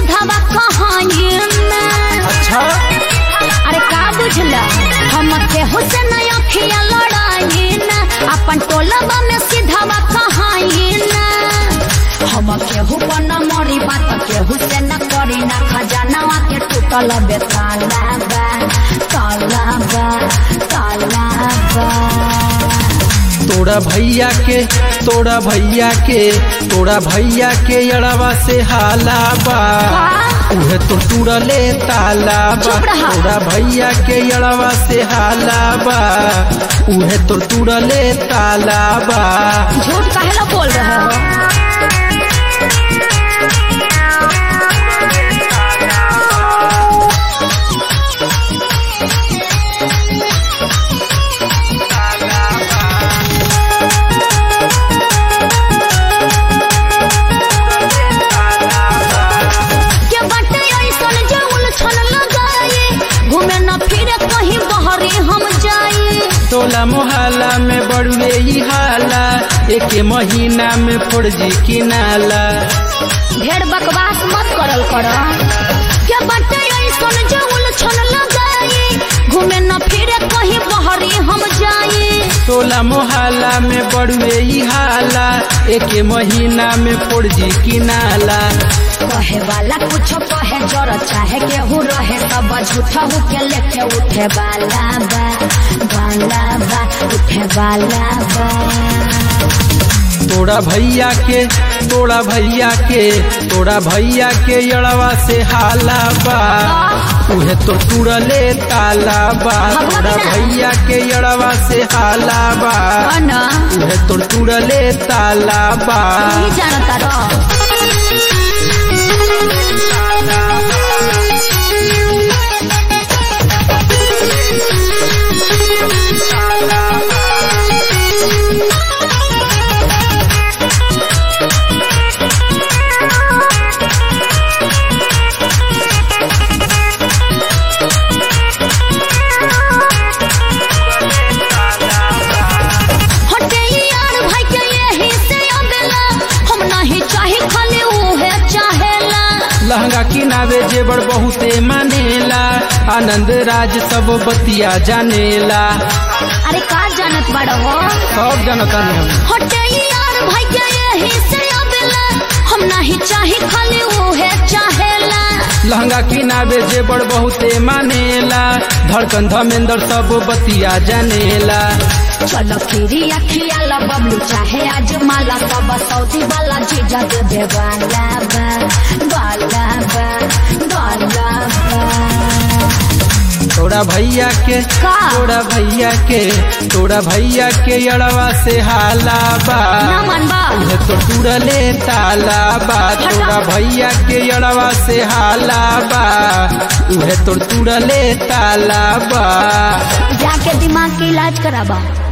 सीधावा कहानी ना अच्छा अरे का बुझला हम केहू से न अखिया लड़ाई ना अपन टोलबा में सीधावा कहानी ना हम केहू पर न मरी बात केहू से न करी ना खजानावा के टूटल बे ताला बा ताला बा ताला बा तोड़ा भैया के तोड़ा भैया के तोड़ा भैया के अड़वा से हाला बा उहे तो टूड़ले ताला बा चुप रहा। तोड़ा भैया के अड़वा से हाला बा उहे तो टूड़ले ताला बा झूठ काहे ला बोल रहे हो के बाटे ऐसन जे उलझन लगाए घूमे न फिरे कहीं बहरे हम जाए टोला मोहल्ला में बड़ुए ई हाला एक महीना में फौजी किनाला ढेर बकवास मत करल कर के बाटे ऐसन जे उलझन लगाए घूमे न फिरे कहीं बहरे हम जाए टोला मोहल्ला में बड़ुए ई हाला एक महीना में फौजी किनाला कहे वाला कुछ कहे जर चाहे केहू रहे तब झूठा हो के लेके उठे वाला बा वाला बा उठे वाला बा तोड़ा भैया के तोड़ा भैया के तोड़ा भैया के अड़वा से हाला बा उहे तो टूड़ले ताला बा तोड़ा भैया के अड़वा से हाला बा ना उहे तो टूड़ले ताला बा नहीं जानता रह हटे यार भाई के यही से अबेला हम नहीं चाहे खाली उहे चाहेला लहंगा किनावे जेबर बहुते मानेला आनंद राज सब बतिया जानेला अरे का जानत बड़ा हो सब जनता ने हम हटे यार भाई के यही से अबेला हम नहीं चाहे खाली उहे चाहेला लहंगा किनावे जेबर बहुते मानेला धड़कन धमेंद्र सब बतिया जानेला चलो फिरी अखियाला बबलू चाहे आज माला सब सऊदी वाला जीजा दे दे वाला बा वाला बा वाला बा तोड़ा भैया के का? तोड़ा भैया के तोड़ा भैया के अड़वा से हाला बा ना मनबा उहे तो टूड़ले ताला बा तोड़ा भैया के अड़वा से हाला बा उहे तो टूड़ले ताला बा जाके दिमाग के इलाज कराबा